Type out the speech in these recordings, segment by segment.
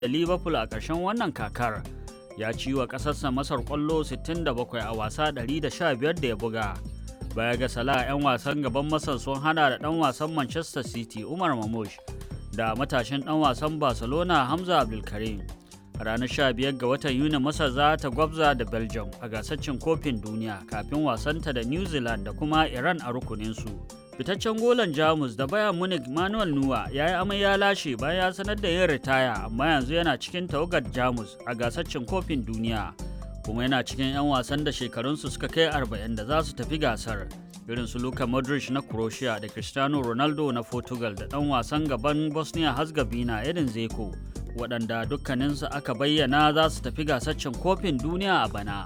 da liverpool a ƙarshen wannan kakar ya ci wa ƙasarsa masar ƙwallo 67 a wasa 115 da ya buga baya ga salah 'yan wasan gaban masar sun hada da ɗan wasan manchester city umar mamush da matashin ɗan wasan barcelona hamza abdulkarim a ranar 15 ga watan yuni masar za ta gwabza da belgium a gasar cin kofin duniya kafin wasanta da new zealand da kuma iran a rukuninsu fitaccen golan jamus da bayan munich manuel nuwa ya yi amai ya lashe bayan ya sanar da yin ritaya amma yanzu yana cikin tawagar jamus a gasar cin kofin duniya kuma yana cikin 'yan wasan da shekarunsu suka kai 40 da za su tafi gasar irin su Luka Modric na Croatia da Cristiano Ronaldo na Portugal da ɗan wasan gaban Bosnia Herzegovina Edin Zeko waɗanda dukkaninsu aka bayyana za su tafi gasar cin kofin duniya a bana.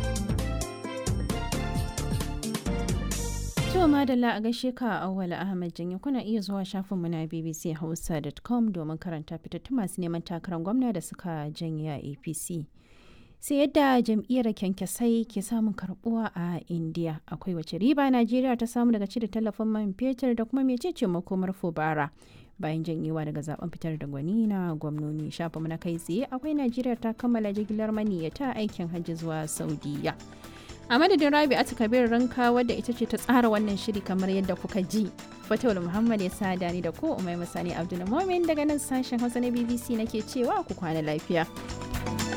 To madalla a gaishe ka Auwal Ahmad Janye kuna iya zuwa shafinmu na bbchausa.com domin karanta fitattun masu neman takarar gwamna da suka janye a APC. Sai yadda jam'iyyar kyankyasai ke samun karbuwa a India akwai wace riba Najeriya ta samu daga cire tallafin man fetur da kuma mecece makomar fubara. bayan janyewa daga zaben fitar da gwani na gwamnoni shafa na kai tsaye akwai najeriya ta kammala jigilar maniyyata aikin hajji zuwa saudiya a madadin rabi a kabir ranka wadda ita ce ta tsara wannan shiri kamar yadda kuka ji fatawul muhammad ya sada ni da ko umai masani abdul daga nan sashen hausa na bbc nake cewa ku kwana lafiya